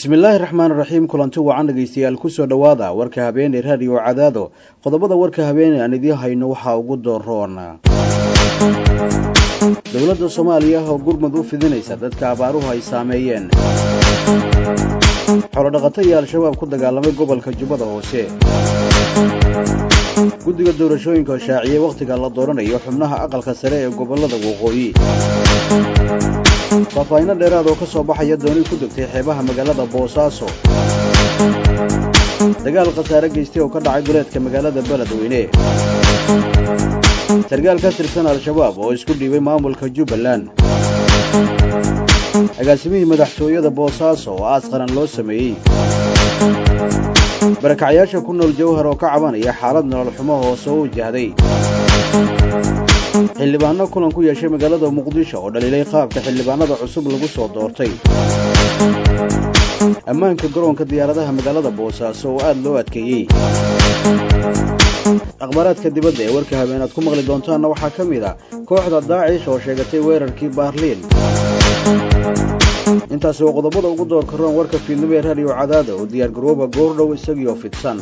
bismillaahi raxmaani raxiim kulanti wacan dhegaystayaal kusoo dhowaada warka habeene raadiyo cadaado qodobada warka habeene aan idiin hayno waxaa ugu dooroon dowladda soomaaliya oo gurmud u fidinaysa dadka abaaruhu ay saameeyeen xoolodhaqato iyo al-shabaab ku dagaalamay gobolka jubbada hoose guddiga doorashooyinka oo shaaciyey wakhtiga la dooranayo xubnaha aqalka sare ee gobollada waqooyi faahfaahinno dheeraad oo ka soo baxaya dooni ku degtay xeebaha magaalada boosaaso dagaal khasaare geystay oo ka dhacay duleedka magaalada beledweyne sargaal ka tirsan al-shabaab oo isku dhiibay maamulka jubbaland agaasimihii madaxtooyada boosaaso oo aas qaran loo sameeyey barakacyaasha ku nool jawhar oo ka cabanaya xaalad nolol xumo hoose oo wajahday xildhibaanno kulan ku yeeshay magaalada muqdisho oo dhaliilay qaabka xildhibaanada cusub lagu soo doortay ammaanka garoonka diyaaradaha magaalada boosaaso oo aad loo adkeeyey akhbaaraadka dibadda ee warka habeen aad ku maqli doontaanna waxaa ka mid a kooxda daacish oo sheegatay weerarkii baarliin intaasi waa qodobada ugu doorka roon warka fiidnimo ee raadiyo cadaada oo diyaargarooba goordhow isagiioo fidsan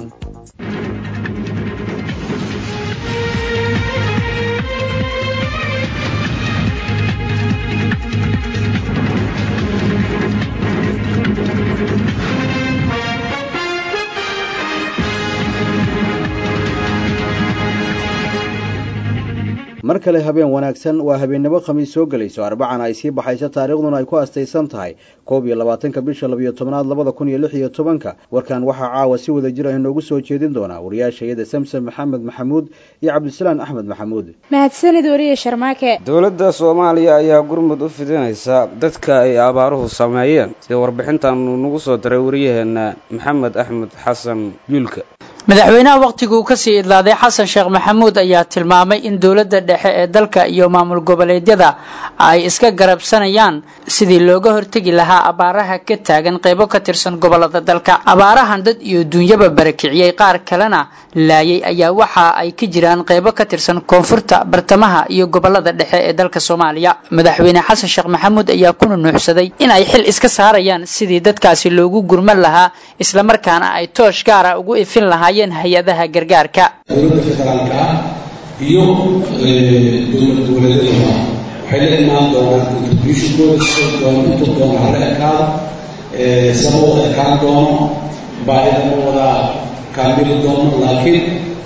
mar kale habeen wanaagsan waa habeennimo khamiis soo gelayso arbacana ay sii baxayso taariikhduna ay ku astaysan tahay koob iyo labaatanka bisha labiyo tobnaad labada kun iyo lix iyo tobanka warkan waxaa caawa si wada jir ah inoogu soo jeedin doonaa wariyaashayada samsom maxamed maxamuud iyo cabdisalaan axmed maxamuud mahadsanid wariye sharmaake dowladda soomaaliya ayaa gurmud u fidinaysa dadka ay abaaruhu sameeyeen sida warbixintaanu nagu soo diray wariyaheenna maxamed axmed xasan yuulka madaxweynaha wakhtiguu kasii idlaaday xasan sheekh maxamuud ayaa tilmaamay in dowladda dhexe ee dalka iyo maamul goboleedyada ay iska garabsanayaan sidii looga hortegi lahaa abaaraha ka taagan qaybo ka tirsan gobolada dalka abaarahan dad iyo duunyaba barakiciyey qaar kalena laayay ayaa waxa ay ka jiraan qaybo ka tirsan koonfurta bartamaha iyo gobolada dhexe ee dalka soomaaliya madaxweyne xasan sheekh maxamuud ayaa ku nunuuxsaday in ay xil iska saarayaan sidii dadkaasi loogu gurman lahaa islamarkaana ay toosh gaara ugu ifin lahaa hay-adaha gargaarka dowladda federaalka ah iyo dowlad goboleedyadaba waxay la imaan doonaan contributionkooda si doon intuu doono hala ekaado sama wada ekaan doono baahida ma wada kaamili doono laakiin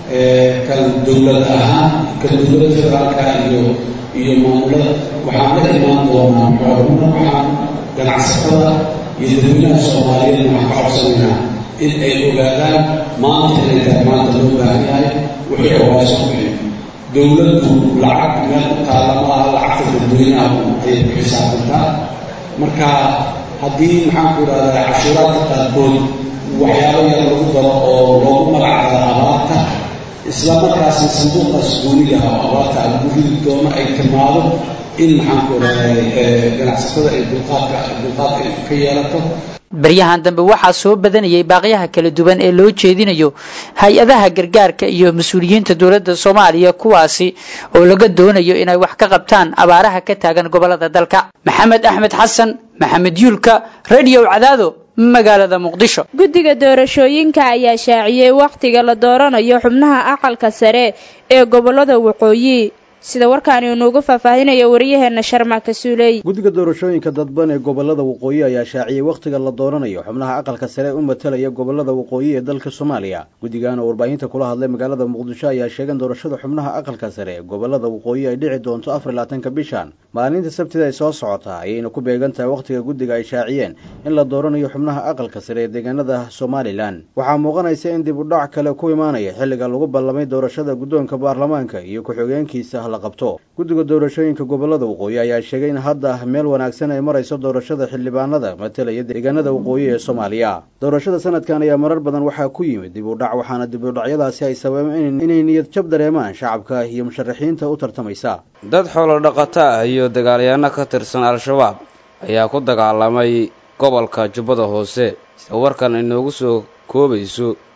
kan dowlad ahaan kan dowladda federaalka iyo iyo maamulada waxaan la imaan doonaa xooluna waxaan ganacsatada iyo dadweynaha soomaaliyeed waxaan ka codsanaynaa in ay ogaadaan maanta inay tahay maanta loo baahan yahay wixii hooso bixin dowladdu lacag meel u taalla ma aha lacagta dadweynaha ayay ku xisaabtantaa marka haddii maxaan ku idhahdaa cashuuraadka qaarkood waxyaabo yar lagu daro oo loogu magac daro abaarta isla markaasna sanduuqaas gooniga oo abaarta lagu ridi doono ay timaado in maxaan ku idhahdaa ganacsatada ay dulqaadka dulqaad ay ka yeelato baryahan dambe waxaa soo badanayay baaqyaha kala duwan ee loo jeedinayo hay-adaha gargaarka iyo mas-uuliyiinta dowladda soomaaliya kuwaasi oo laga doonayo inay wax ka qabtaan abaaraha ka taagan gobolada dalka maxamed axmed xasan maxamed yuulka radio cadaado magaalada muqdisho guddiga doorashooyinka ayaa shaaciyey wakhtiga la dooranayo xubnaha aqalka sare ee gobolada waqooyi sida warkaani inuugu faahfaahinayo wariyaheena sharmaka suuley guddiga doorashooyinka dadban ee gobolada waqooyi ayaa shaaciyey wakhtiga la dooranayo xubnaha aqalka sare u matalaya gobolada waqooyi ee dalka soomaaliya guddigan oo warbaahinta kula hadlay magaalada muqdisho ayaa sheegeen doorashada xubnaha aqalka sare ee gobolada waqooyi ay dhici doonto afar iyo labaatanka bishan maalinta sabtida ay soo socotaa ayayna ku beegan tahay wakhtiga guddiga ay shaaciyeen in la dooranayo xubnaha aqalka sare ee deegaanada somalilan waxaa muuqanaysa in dib u dhac kale ku imaanaya xilliga lagu ballamay doorashada guddoonka baarlamaanka iyo ku-xigeenkiisa qabto guddiga doorashooyinka gobolada waqooyi ayaa sheegay in hadda meel wanaagsan ay marayso doorashada xildhibaanada matalaya deegaanada waqooyi ee soomaaliya doorashada sanadkan ayaa marar badan waxaa ku yimid dib u dhac waxaana dib u dhacyadaasi ay sababeen inay niyad jab dareemaan shacabka iyo musharaxiinta u tartamaysa dad xoolo dhaqato ah iyo dagaalyaano ka tirsan al-shabaab ayaa ku dagaalamay gobolka jubbada hoose sida warkan inoogu soo koobayso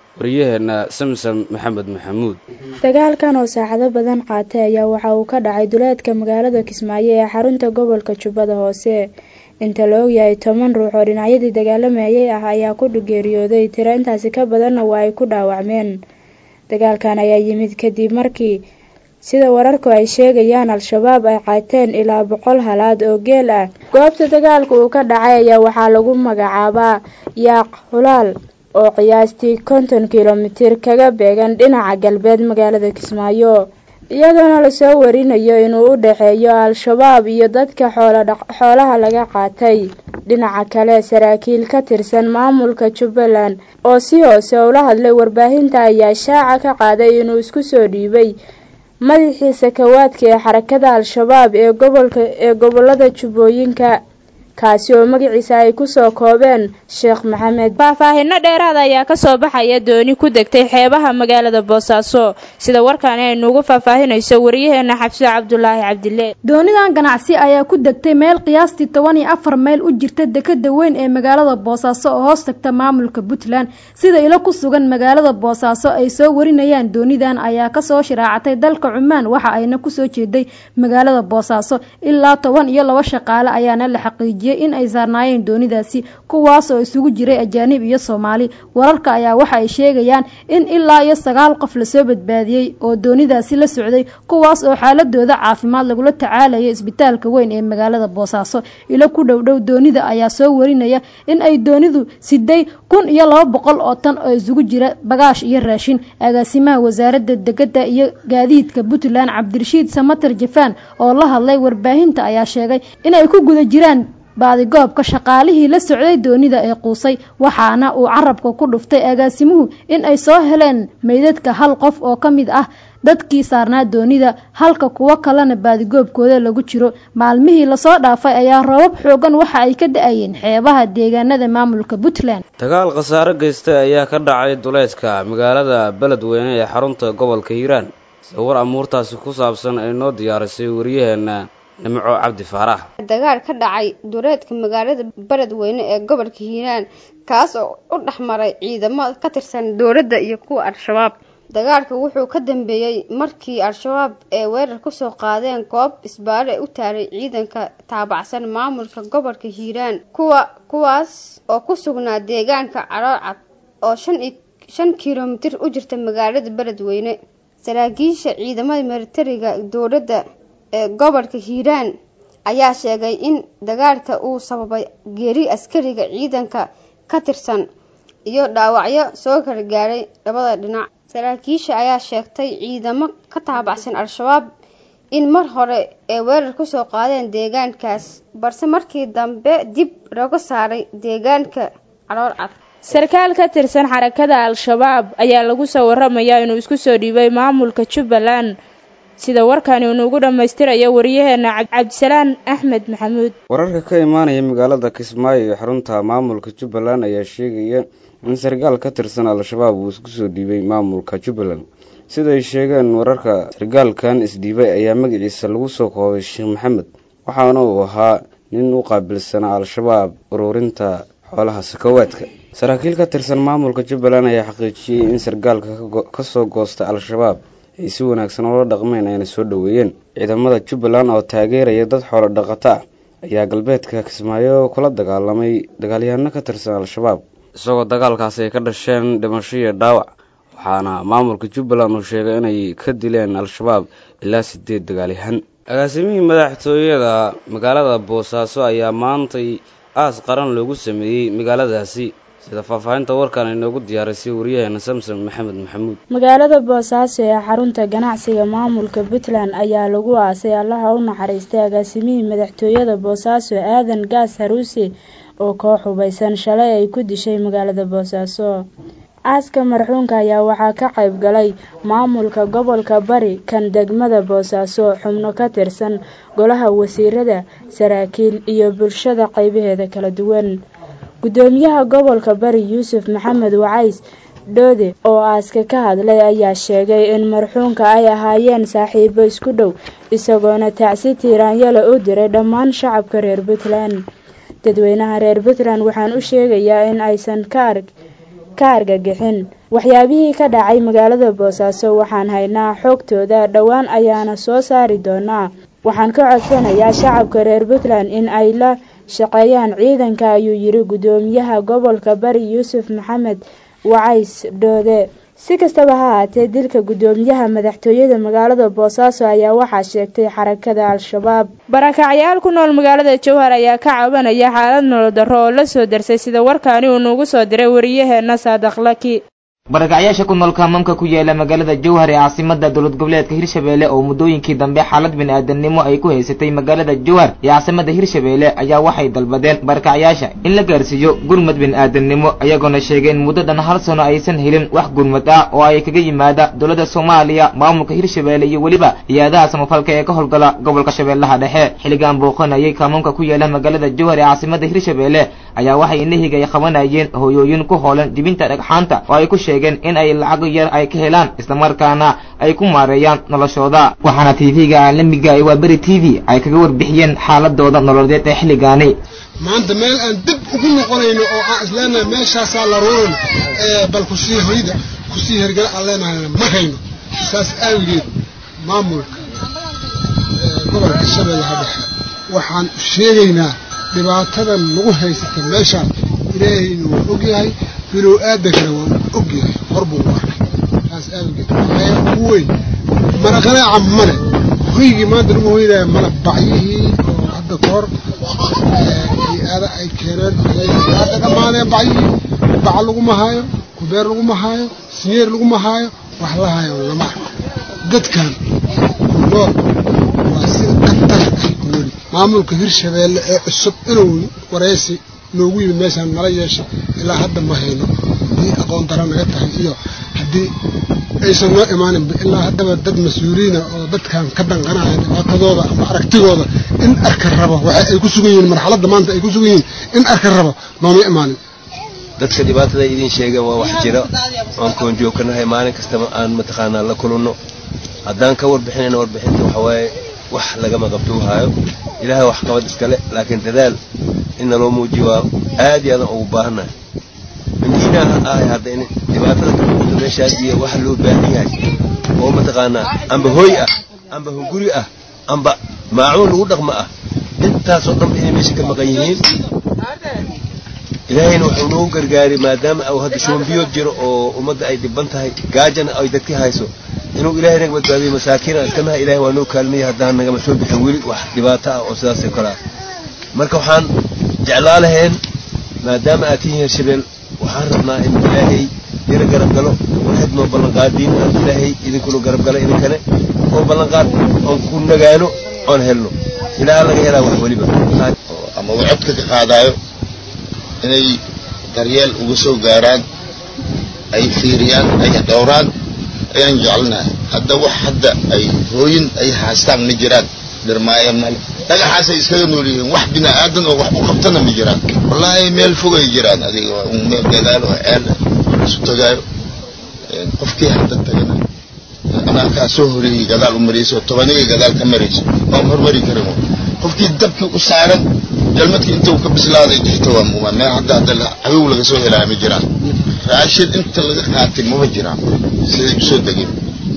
wariyaheenna samsam maxamed maxamuud dagaalkan oo saacado badan qaatay ayaa waxa uu ka dhacay duleedka magaalada kismaayo ee xarunta gobolka jubbada hoose inta la ogyahay toban ruux oo dhinacyadii dagaalamayay ah ayaa ku geeriyooday tiro intaasi ka badanna waa ay ku dhaawacmeen dagaalkan ayaa yimid kadib markii sida wararku ay sheegayaan al-shabaab ay qaateen ilaa boqol halaad oo geel ah goobta dagaalka uu ka dhacay ayaa waxaa lagu magacaabaa yaaq hulaal oo qiyaastii konton kilomitir kaga beegan dhinaca galbeed magaalada kismaayo iyadoona lasoo warinayo inuu u dhexeeyo al-shabaab iyo dadka xoolaha laga qaatay dhinaca kale saraakiil ka tirsan maamulka jubbaland oo si hoose ula hadlay warbaahinta ayaa shaaca ka qaaday inuu isku soo dhiibay madaxii sakawaadka ee xarakada al-shabaab ee gobolka ee gobolada jubbooyinka kaasi oo magaciisa ay kusoo koobeen sheekh maxamed faahfaahino dheeraada ayaa kasoo baxaya dooni ku degtay xeebaha magaalada boosaaso sida warkaani ay nuugu faahfaahinayso wariyaheena xabsi cabdulaahi cabdile doonidan ganacsi ayaa ku degtay meel qiyaastii toban iyo afar mayl u jirta dekada weyn ee magaalada boosaaso oo hoos tagta maamulka puntland sida ilo ku sugan magaalada boosaaso ay soo warinayaan doonidan ayaa kasoo shiraacatay dalka cumaan waxa ayna kusoo jeeday magaalada boosaaso ilaa toban iyo laba shaqaale ayaana la xaqiijiyay in ay saarnaayeen doonidaasi kuwaas oo isugu jiray ajaanib iyo soomaali wararka ayaa waxa ay sheegayaan in ilaa iyo sagaal qof lasoo badbaadiyey oo doonidaasi la socday kuwaas oo xaaladooda caafimaad lagula tacaalayo isbitaalka weyn ee magaalada boosaaso ilo ku dhowdhow doonida ayaa soo warinaya in ay doonidu siday kun iyo laba boqol oo tan oo isugu jira bagaash iyo raashin agaasimaha wasaaradda degada iyo gaadiidka puntland cabdirashiid samater jafaan oo la hadlay warbaahinta ayaa sheegay inay ku guda jiraan baadigoobka shaqaalihii la socday doonida ee quusay waxaana uu carabka ku dhuftay agaasimuhu in ay soo heleen meydadka hal qof oo ka mid ah dadkii saarnaa doonida halka kuwo kalena baadigoobkooda lagu jiro maalmihii lasoo dhaafay ayaa roobab xoogan waxa ay ka da-ayeen xeebaha deegaanada maamulka puntland dagaal khasaare geystay ayaa ka dhacay duleedka magaalada beledweyne ee xarunta gobolka hiiraan sida war amuurtaasi ku saabsan ay noo diyaarisay wariyaheenna nimco cabdi faarax dagaal ka dhacay duleedka magaalada beledweyne ee gobolka hiiraan kaas oo u dhexmaray ciidamo ka tirsan dowladda iyo kuwa al-shabaab dagaalka wuxuu ka dambeeyey markii al-shabaab ee weerar kusoo qaadeen goob isbaale u taalay ciidanka taabacsan maamulka gobolka hiiraan kuwa kuwaas oo ku sugnaa deegaanka caloolcad oo shan iyo shan kilomitir u jirta magaalada beledweyne saraakiisha ciidamada militariga dowladda ee gobolka hiiraan ayaa sheegay in dagaalka uu sababay geeri askariga ciidanka ka tirsan iyo dhaawacyo soo kala gaaray labada dhinac saraakiisha ayaa sheegtay ciidamo ka taabacsan al-shabaab in mar hore ay weerar kusoo qaadeen deegaankaas balse markii dambe dib looga saaray deegaanka calool cad sarkaal ka tirsan xarakada al-shabaab ayaa lagu soo waramayaa inuu isku soo dhiibay maamulka jubbaland sida warkani unuugu dhammaystirayo wariyaheena cabdisalaan axmed maxamuud wararka ka imaanaya magaalada kismaayo ee xarunta maamulka jubbaland ayaa sheegaya in sarkaal ka tirsan al-shabaab uu isku soo dhiibay maamulka jubbaland siday sheegeen wararka sarkaalkan isdhiibay ayaa magaciisa lagu soo koobay sheekh maxamed waxaana uu ahaa nin u qaabilsanaa al-shabaab ururinta xoolaha sakawaadka saraakiil ka tirsan maamulka jubbaland ayaa xaqiijiyey in sarkaalka kasoo goosta al-shabaab ay si wanaagsan oola dhaqmeen ayna soo dhoweeyeen ciidamada jubbaland oo taageeraya dad xoolo dhaqato ah ayaa galbeedka kismaayo kula dagaalamay dagaalyahanno ka tirsan al-shabaab isagoo dagaalkaasi ay ka dhasheen dhimasho iyo dhaawac waxaana maamulka jubbaland uu sheegay inay ka dileen al-shabaab ilaa sideed dagaalyahan agaasimihii madaxtooyada magaalada boosaaso ayaa maantay aas qaran loogu sameeyey magaaladaasi sida faahfaahinta warkan inoogu diyaarisay wariyaheena samson maxamed maxamuud magaalada boosaaso ee xarunta ganacsiga maamulka puntland ayaa lagu aasay allaha u naxariistay agaasimihii madaxtooyada boosaaso aadan gaas haruuse oo koox hubaysan shalay ay ku dishay magaalada boosaaso aaska marxuunka ayaa waxaa ka qayb galay maamulka gobolka bari kan degmada boosaaso xubno ka tirsan golaha wasiirada saraakiil iyo bulshada qaybaheeda kala duwan gudoomiyaha gobolka bari yuusuf maxamed wacays dhoode oo aaska ka hadlay ayaa sheegay in marxuunka ay ahaayeen saaxiibo isku dhow isagoona tacsi tiiraanyala u diray dhammaan shacabka reer puntland dadweynaha reer puntland waxaan u sheegayaa in aysan ka arg ka argagixin waxyaabihii ka dhacay magaalada boosaaso waxaan haynaa xoogtooda dhowaan ayaana soo saari doonaa waxaan ka codsanayaa shacabka reer puntland in ay la shaqeeyaan ciidanka ayuu yiri guddoomiyaha gobolka bari yuusuf maxamed wacays dhoode si kastaba ha haatee dilka guddoomiyaha madaxtooyada magaalada boosaaso ayaa waxaa sheegtay xarakada al-shabaab barakacyaal ku nool magaalada jowhar ayaa ka cabanaya xaalad nolol darro oo la soo darsay sida warkaani uu nuugu soo diray wariyaheena saadaq laki barakacyaasha ku nool kaamamka ku yaala magaalada jowhar ee caasimada dowlad goboleedka hirshabeelle oo muddooyinkii dambe xaalad bini-aadamnimo ay ku haysatay magaalada jowhar ee caasimada hirshabeelle ayaa waxay dalbadeen barakacyaasha in la gaarsiiyo gurmad bini-aadamnimo ayagoona sheegay in muddo dhan hal sano aysan helin wax gurmad ah oo ay kaga yimaada dowladda soomaaliya maamulka hirshabeelle iyo weliba hay-adaha samafalka ee ka howlgala gobolka shabeellaha dhexe xilligan booqanayay kaamamka ku yaala magaalada jowhar ee caasimada hirshabeelle ayaa waxay inahiga ay qabanayeen hooyooyin ku hoolan dibinta dhagxaanta oo ay ku sheegeen in ay lacag yar ay ka helaan islamarkaana ay ku maareeyaan noloshooda waxaana tv-ga caalamiga ee waa beri t v ay kaga warbixiyeen xaaladooda nololeed ee xilligaani maanta meel aan dib ugu noqonayno oo aan isleenahay meeshaasaa la ruuran bal kusii hoyda kusii hergala aan leenahayna ma hayno saas aawigeed maamulka gobolka shabeellaha dhexe waxaan sheegaynaa dhibaatadan nagu haysata meeshaan ilaahayna waa ogyahay bilow aadankana waa ogyahay hor buu u arkay saas aawigeed waxaya ugu weyn maraqanaaca male hoygii maanta lagu hoynaya male bacyihii oo hadda ka hor hay-ada ay keeneen hadda dhammaadeen bacyihii baca laguma haayo kubeer laguma haayo sinyeer laguma haayo wax la haayo lama arko dadkan ku nool waa sida qatar ay ku weli maamulka hirshabeelle ee cusub inuu waraysi noogu yimid meeshaan nala yeeshay ilaa hadda ma hayno haddii aqoon dara naga tahay iyo haddii aysan noo imaaninba ilaa haddaba dad mas-uuliina oo dadkan ka danqanaya dhibaatadooda ama aragtigooda in arka rabo waxa ay ku sugan yihiin marxaladda maanta ay ku sugan yihiin in arka rabo nooma imaanin dadka dhibaatada idin sheegan waa wax jira oon koonjoogkanahay maalin kastaba aan mataqaanaa la kulunno haddaan ka warbixinayna warbixinta waxa waaye wax lagama qabtuu haayo ilaahay wax qabad iskale laakiin dadaal in naloo muujiyo waa aad iyo aadan ugu baahannahay mindiina ahay hadda in dhibaatada ka muuqata meeshaas iyo waxa loo baahan yahay oo mataqaanaa amba hooy ah amba hunguri ah amba maacuun lagu dhaqma ah intaasoo dhanba inay meesha ka maqan yihiin ilaahayna wuxuu noogu gargaaray maadaama uu hadda shuumbiyood jiro oo ummadda ay dhiban tahay gaajana ay dadki hayso inuu ilaahay naga badbaadiyo masaakiina iskanaha ilahay waa noo kaalmiyay haddaan nagama soo bixin weli wax dhibaato ah oo sidaasoo kale ah marka waxaan jeclaa laheen maadaama aad tihiin hirshabeel waxaan rabnaa in ilaahay ina garab galo waxayd noo ballanqaadiin aan ilaahay idinkuna garab gala idinkane oo ballanqaad oon ku nagaano oon helno ilaa laga helaa wax weliba ama uu codka ka qaadaayo inay daryeel uga soo gaaraan ay fiiriyaan ay dhowraan ayaan jecelnahay hadda wax hadda ay hooyin ay haastaan ma jiraan dhirmaayo male dhagaxaasay iskaga nool yihiin wax bini aadan oo wax u qabtana ma jiraan wallaahi meel fogay jiraan adiga waa un meel gadaal oo ceel isu tagaayo qofkii hadda tagana anaa kaa soo horeeyey gadaal u marayso tobaniga gadaal ka marayso waan hormari karin qofkii dabkii u saaran jalmadkii inta uu ka bislaaday jirta waa muuma meel hadda hadda cadow laga soo helaya ma jiraan raashin inta laga qaatay mama jiraan siday usoo degeen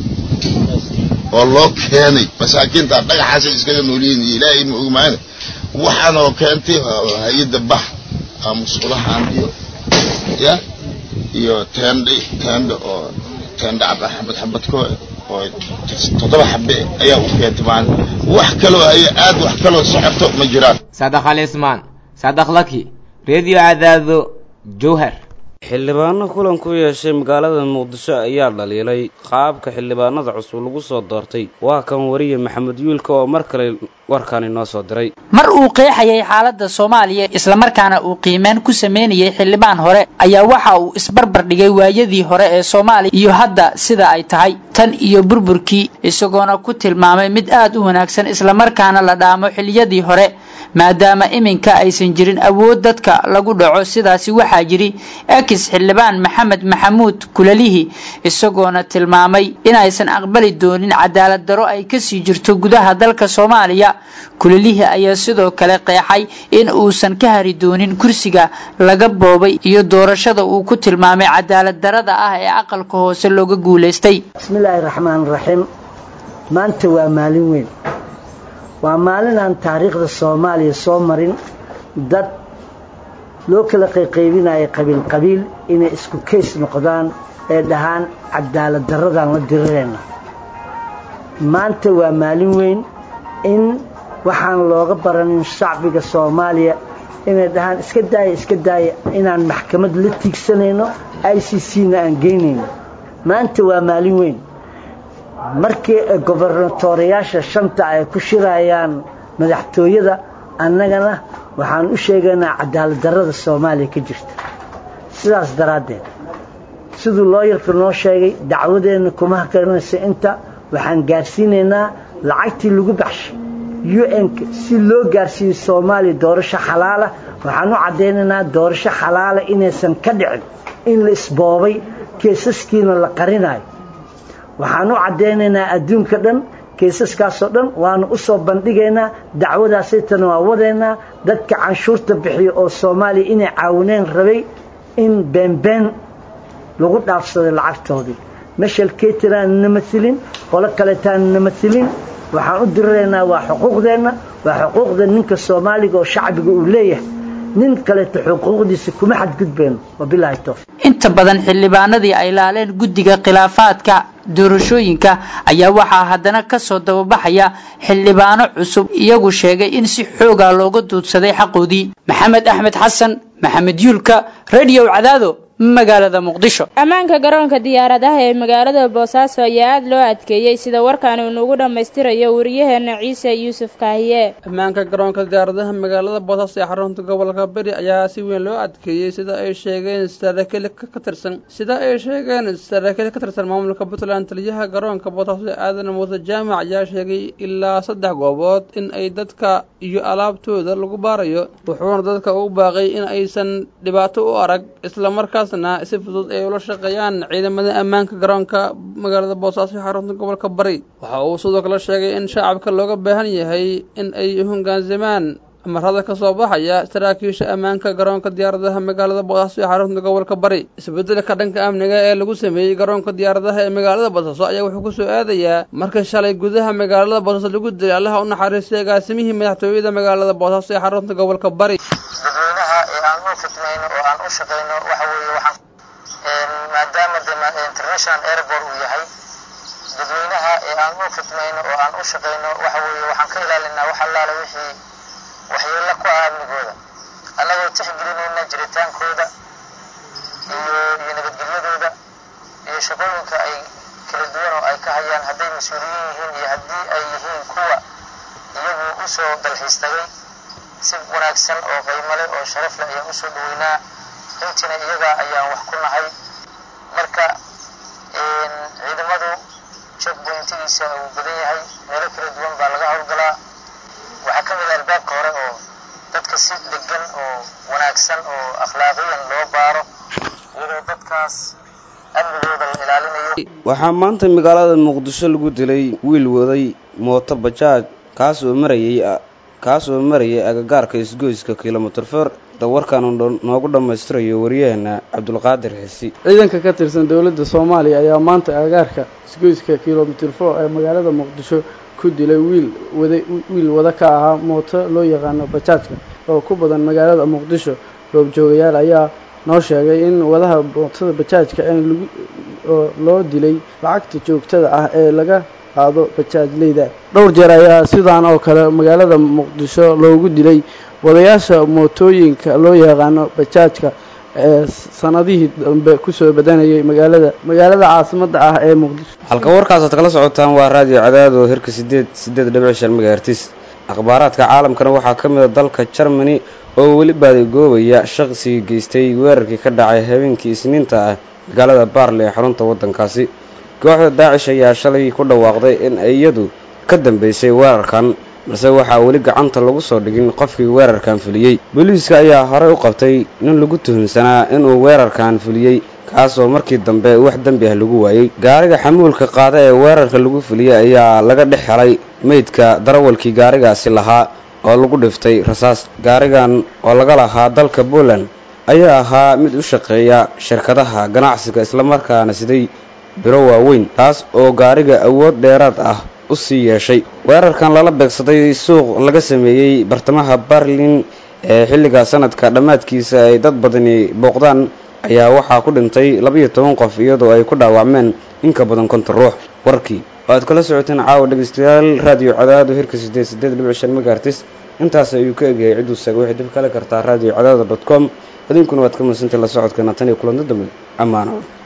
oo loo keenay masaakiinta dhagaxaasay iskaga noolyihiin iyo ilaahay ma ogmaane waxaanoo keentay hay-adda bax musqulahaan iyo ya iyo teendha teendha oo teendha xabad xabadkoo oo toddoba xabe ayaa u keentay maalin wax kaloo haya aad wax kaloo socoto ma jiraan sadaq alismaan sadaq laki reediyo cadaado jowhar xildhibaano kulan ku yeeshay magaalada muqdisho ayaa dhaliilay qaabka xildhibaanada cusub lagu soo doortay waa kan wariye maxamed yuulka oo mar kale warkaani noo soo diray mar uu qeexayay xaaladda soomaaliya islamarkaana uu qiimeyn ku sameynayay xildhibaan hore ayaa waxa uu isbarbar dhigay waayadii hore ee soomaaliya iyo hadda sida ay tahay tan iyo burburkii isagoona ku tilmaamay mid aad u wanaagsan islamarkaana la dhaamo xiliyadii hore maadaama iminka aysan jirin awood dadka lagu dhaco sidaasi waxaa jiri ekis xildhibaan maxamed maxamuud kulalihi isagoona tilmaamay inaysan aqbali doonin cadaalad daro ay kasii jirto gudaha dalka soomaaliya kulalihi ayaa sidoo kale qeexay in uusan ka hari doonin kursiga laga boobay iyo doorashada uu ku tilmaamay cadaalad darada ah ee aqalka hoose looga guulaystay bismillaahi raxmaan raxiim maanta waa maalin weyn waa maalin aan taariikhda soomaaliya soo marin dad loo kala qayqaybinayo qabiil qabiil inay isku kays noqdaan ee dhahaan cadaalad daradaan la dirirayna maanta waa maalin weyn in waxaan looga baranin shacbiga soomaaliya inay dhahaan iska daaya iska daaya inaan maxkamad la tiigsanayno i c c na aan geynayno maanta waa maalin weyn markii gobernatooriyaasha shanta ay ku shirayaan madaxtooyada annagana waxaan u sheegaynaa cadaalad darrada soomaaliya ka jirta sidaas daraaddeed siduu looyarka noo sheegay dacwadeenna kuma hakaranaysa inta waxaan gaarsiinaynaa lacagtii lagu baxshay u n-ka si loo gaarsiiyo soomaaliya doorasho xalaala waxaan u caddaynaynaa doorasho xalaala inaysan ka dhicin in la isboobay keesaskiina la qarinayo waxaan u caddaynaynaa adduunka dhan kaysaskaasoo dhan waanu u soo bandhigaynaa dacwadaasaytana waa wadaynaa dadka canshuurta bixiya oo soomaaliya inay caawineen rabay in beenbeen lagu dhaafsaday lacagtoodii meshal ketiraan na mailin qolo kaleetaan na mailin waxaan u diriraynaa waa xuquuqdeenna waa xuquuqda ninka soomaaliga oo shacbiga uu leeyahay nin kaleeto xuquuqdiisa kuma xadgudbayno wabilaahi towfiq inta badan xildhibaanadii ay laaleen guddiga khilaafaadka doorashooyinka ayaa waxaa haddana kasoo dababaxaya xildhibaano cusub iyagu sheegay in si xooga looga duudsaday xaqoodii maxamed axmed xasan maxamed yuulka radio cadaado magaalada muqdisho ammaanka garoonka diyaaradaha ee magaalada boosaaso ayaa aada loo adkeeyey sida warkaan uu nagu dhammaystirayo wariyaheena ciise yuusuf kaahiye ammaanka garoonka diyaaradaha magaalada boosaaso ee xarunta gobolka beri ayaa si weyn loo adkeeyey sida ay sheegeen saraakiil ka tirsan sida ay sheegeen saraakiil ka tirsan maamulka puntland taliyaha garoonka boosaaso aadan muuse jaamac ayaa sheegay ilaa saddex goobood in ay dadka iyo alaabtooda lagu baarayo wuxuuna dadka ugu baaqay in aysan dhibaato u arag islamarkaas si fudud ay ula shaqeeyaan ciidamada ammaanka garoonka magaalada boosaaso ee xarunta gobolka bari waxa uu sidoo kale sheegay in shacabka looga baahan yahay in ay hoggaansamaan amarada ka soo baxaya saraakiisha ammaanka garoonka diyaaradaha magaalada boosaaso ee xarunta gobolka bari isbedelka dhanka amniga ee lagu sameeyey garoonka diyaaradaha ee magaalada boosaaso ayaa wuxuu kusoo aadayaa marka shalay gudaha magaalada boosaaso lagu dilay allaha u naxariistay agaasimihii madaxtooyada magaalada boosaaso ee xarunta gobolka bari maadaama de international airport uu yahay dadweynaha ee aan u khidmayno oo aan u shaqayno waxa weeye waxaan ka ilaalinaa wax allaale wixii waxyeello ku ah amnigooda annagoo tixgelinayna jiritaankooda iyo iyo nabadgelyadooda iyo shaqooyinka ay kala duwan oo ay ka hayaan hadday mas-uuliyiin yihiin iyo haddii ay yihiin kuwa iyagu usoo dalxiis tagay si wanaagsan oo qiimo leh oo sharaf leh ayaan usoo dhaweynaa runtiina iyaga ayaan wax ku nahay marka ciidamadu checkpointigiisa uu badan yahay meelo kala duwan baa laga howlgalaa waxaa ka mid ah albaabka hore oo dadka si degan oo wanaagsan oo akhlaaqiyan loo baaro iyadoo dadkaas amnigooda la ilaalinayo waxaa maanta magaalada muqdisho lagu dilay wiil waday mooto bajaaj kaas oo marayay kaas oo marayay agagaarka isgoyska kilomitir for warkaan noogu dhammaystirayo wariyaheena cabdulqaadir xisi ciidanka ka tirsan dowladda soomaaliya ayaa maanta agagaarka isgoyska kilomitir for ee magaalada muqdisho ku dilay wiil wada wiil wada ka ahaa mooto loo yaqaano bajaajka oo ku badan magaalada muqdisho goobjoogayaal ayaa noo sheegay in wadaha mootada bajaajka in lagu oo loo dilay lacagta joogtada ah ee laga qaado bajaajleyda dhowr jeer ayaa sidaan oo kale magaalada muqdisho loogu dilay wadayaasha mootooyinka loo yaqaano bajaajka ee sanadihii dambe kusoo badanayay magaalada magaalada caasimadda ah ee muqdisho halka warkaasaad kala socotaan waa raadiyo cadaado hirka sideed sideed dhibic shan megahertis akhbaaraadka caalamkana waxaa ka mid a dalka germany oo weli baadigoobaya shaqsigii geystay weerarkii ka dhacay habeenkii isniinta ah magaalada baarle ee xarunta waddankaasi kooxda daacish ayaa shalay ku dhawaaqday in iyadu ka dambeysay weerarkan balse waxaa weli gacanta lagu soo dhigin qofkii weerarkan fuliyey booliiska ayaa horey u qabtay nin lagu tuhunsanaa inuu weerarkan fuliyey kaasoo markii dambe wax dembi ah lagu waayey gaariga xamuulka qaada ee weerarka lagu fuliyey ayaa laga dhex helay meydka darawalkii gaarigaasi lahaa oo lagu dhiftay rasaas gaarigan oo laga lahaa dalka poland ayaa ahaa mid u shaqeeya shirkadaha ganacsiga islamarkaana siday biro waaweyn taas oo gaariga awood dheeraad ah u sii yeeshay weerarkan lala beegsaday suuq laga sameeyey bartamaha barlin ee xilliga sanadka dhammaadkiisa ay dad badani booqdaan ayaa waxaa ku dhintay labiyo toban qof iyadoo ay ku dhaawacmeen in ka badan konton ruux warkii oo aad kala socoteen caawa dhegeystayaal raadiyo cadaado hirka sideed sideed dhibic shan megaartis intaas ayuu ka egyahay cidduu saga waxay dib kale kartaa radio cadaado dot com idinkuna waad ka madsantay la socodkeena tan iyo kulanto dambe ammaano